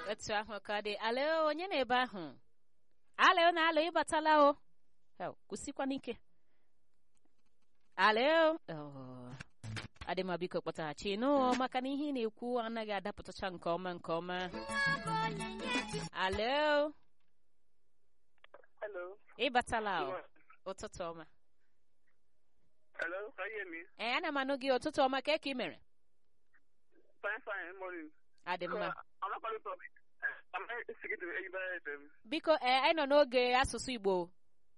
otu ahụ ka ọ dị alo onye na ebe ahụ alo na alo ịbatala o Hell, kwụsịkwa n'ike alo Oh. adị m biko kpọtaghachi nụ maka na ihe ị na-ekwu anaghị adapụtacha nke ọma nke ọma alo Hello. ịbatala o ụtụtụ ọma Hello, can you hear me? ee ana m anụ gị ụtụtụ ọma ka eke ị mere Fine, fine, morning. adị So, mma I'm not calling from uh, I'm not speaking to anybody FM. biko ee anyị nọ n'oge asụsụ igbo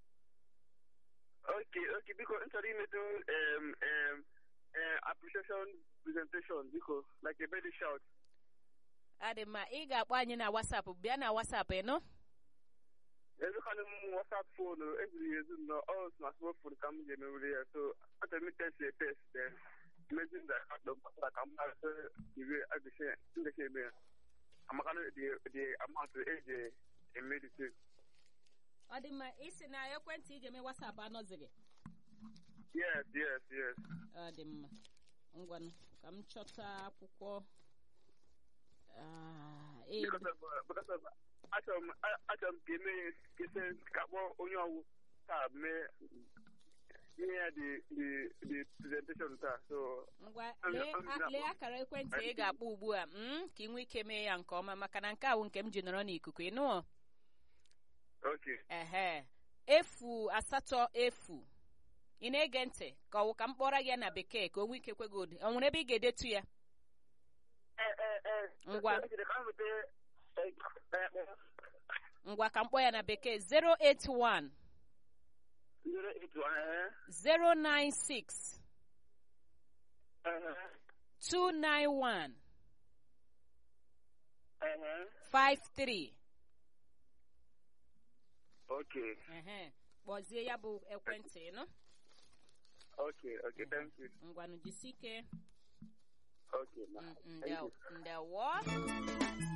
Okay, okay, because instead of do um um uh, appreciation presentation, because like a baby shout. adị mma ị ga-akpọ anyị na wasapụ bịa na wasapụ ịnụ Every kind of WhatsApp phone, or every year, you know, all my smartphone comes in over here. So I tell me test a test then. Imagine that the like I'm not the way I say in the same way. I'm gonna the the amount of age in medicine. ọ dị mma isi na ekwentị iji eme wasapụ anọzighị Yes, yes, yes. ọ dị mma ngwanụ ka m chọta akwụkwọ Ah, ee, because of uh, because of achọrọ m achọrọ m ka eme kese ka kpọọ onye ọwụ taa mee ihe ya dị dị dị presentation taa so ngwa I'm- lee I'm a- not- lee akara ekwentị ị ga-akpọ ugbu a mm, ka ị nwee ike mee ya nke ọma maka na nke a wụ nke m ji nọrọ n'ikuku ịnụ okay ehe efu asatọ efu ị na-ege ntị ka ọ wụ ka m kpọrọ gị ya na bekee ka o nwee ike kwe gị ụdị o nwere ebe ị ga-edetu ya eh eh eh Ngwa. Okay, ka m weta eh, eh, ngwa ka m kpọọ ya na bekee 081 zero eight one eh 096 eh 291 eh 53 okay ehe kpọzie ya bụ ekwentị nụ okay okay thank you ngwanụ jisi ike okay ma Mm, thank you ndewo ndewo